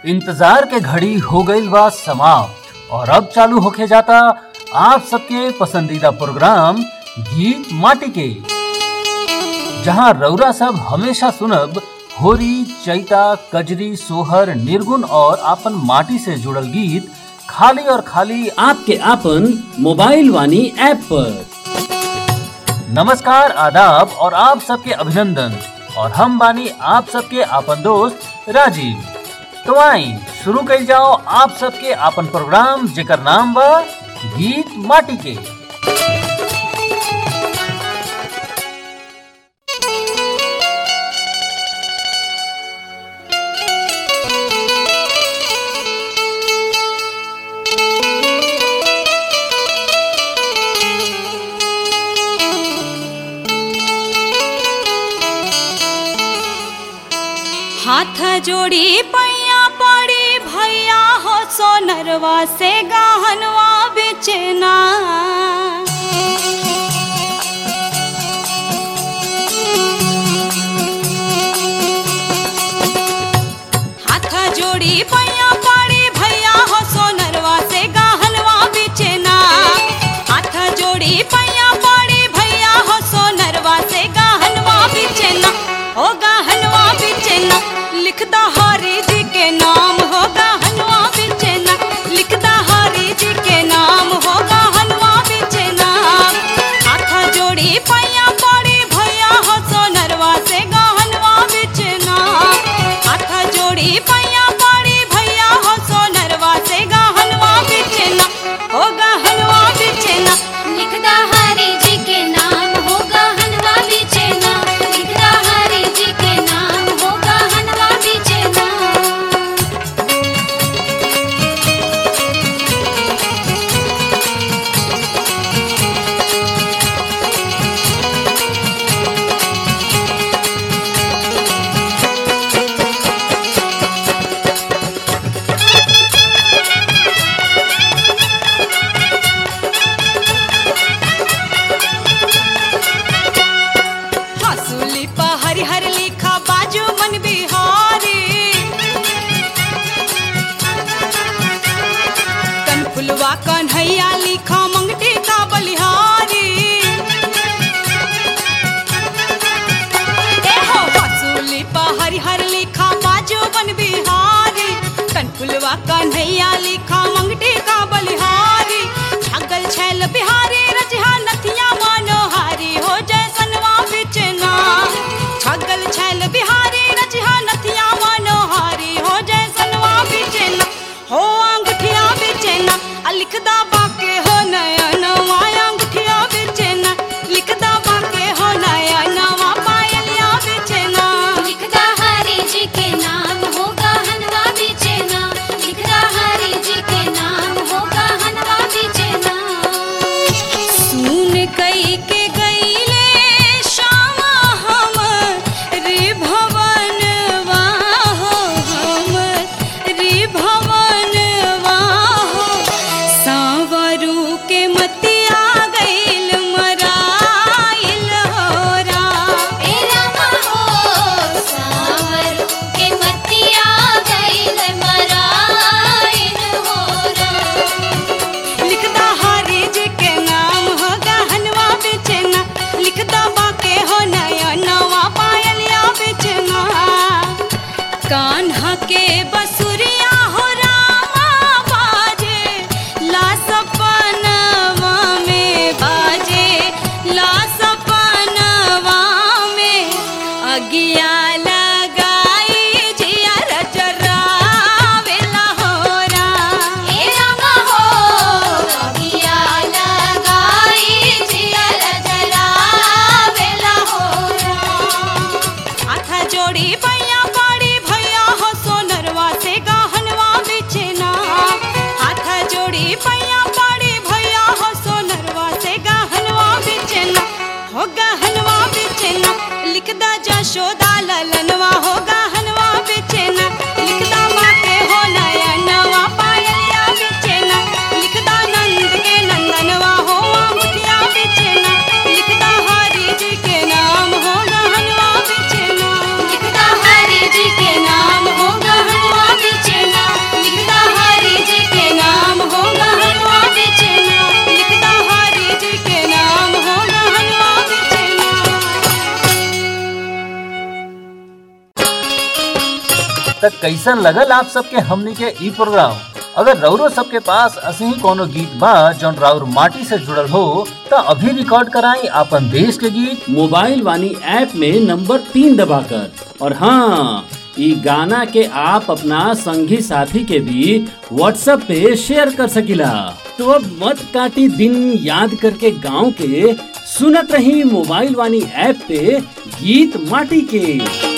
इंतजार के घड़ी हो गईल बा समाप्त और अब चालू होके जाता आप सबके पसंदीदा प्रोग्राम गीत माटी के जहां रौरा सब हमेशा सुनब होरी चैता कजरी सोहर निर्गुण और आपन माटी से जुड़ल गीत खाली और खाली आपके आपन मोबाइल वानी ऐप पर नमस्कार आदाब और आप सबके अभिनंदन और हम बानी आप सबके आपन दोस्त राजीव तो आई शुरू कइल जाओ आप सबके आपन प्रोग्राम जेकर नाम बा गीत माटी के हाथ जोड़ी पैया पड़ी भैया हो सोनरवा से गहनवा बेचना हाथ जोड़ी पैया पड़ी भैया हो सोनरवा से गहनवा बेचना हाथ जोड़ी पैया पड़ी भैया हो सोनरवा से गहनवा बेचना हो गहनवा बेचना लिखदा हरी जी के नाम हो गहनवा बेचना लिखदा हरी जी के नाम हो गहनवा बेचना हाथ जोड़ी पैया पड़ी भैया हो सोनरवा से गहनवा बेचना हाथ जोड़ी पैया पड़ी भैया हो सोनरवा से गहनवा बेचना हो गहनवा बेचना लिखदा हरी जी के नाम होगा हनवा बेचना लिखदा हरी जी के नाम होगा हनवा बेचना हसूली पा हरि हर लिखा बाजू मन बिहारी कनफुलवा कन्हैया लिखा मंगटी का बलिहारी ए हो हसूली पा हरि हर लिखा बाजू मन बिहारी कनफुलवा कन्हैया लिखा मंगटी का बलिहारी छगल छैल बिहारी रजहा नथिया मनोहारी हो जैसनवा बिचना छगल छैल बिहारी रजहा नथिया मनोहारी हो जैसनवा बिचना हो अंगूठिया बिचना आ लिखदा बाके हो नयनवा अंगूठिया बिचना लिखदा बाके हो नयनवा पायलिया बिचना लिखदा हरी जी के नाम होगा हनवा बेचना लिखदा हरी जी के नाम होगा हनवा बेचना सुन कई के गईले श्यामा हम रे भवनवा हो हम रे भवनवा हो सांवरू के मतिया गईल मराइल होरा ए रामा हो सावरू के मतिया गइल मराइन होरा लिखदा हरी जी के नाम हो गहनवा बेचना लिखदा बाके हो नया नवा पायलिया बेचना कान्हा के बसुरिया हो रामा बाजे ला सपनवा में बाजे ला सपनवा में अगिया लगाई जिया रचरावेला होरा ए रामा हो अगिया लगाई जियल जरावेला होरा हाथ जोड़ी पैया पड़ी भैया हो सोनरवा से गहनवा बेचना हाथ जोड़ी पैया पड़ी भैया हो सोनरवा से गहनवा बेचना हो गहनवा बेचना लिखदा जशोदा ललनवा हो गहनवा बेचना लिखदा माँ के हो नयनवा पायलिया बेचना लिखदा नंद के नंदनवा हो अंगूठिया बेचना लिखदा हरी जी के नाम हो गहनवा बेचना लिखदा हरी जी के नाम होगा हनवा बेचना तक कैसन लगल आप सबके हमनी के ई प्रोग्राम अगर रौरो सबके पास असही कोनो गीत बा जौन राउर माटी से जुड़ल हो त अभी रिकॉर्ड कराई आपन देश के गीत मोबाइल वानी ऐप में नंबर तीन दबाकर और हाँ ई गाना के आप अपना संगी साथी के भी व्हाट्सएप पे शेयर कर सकिला तो अब मत काटी दिन याद करके गांव के सुनत रही मोबाइल वानी ऐप पे गीत माटी के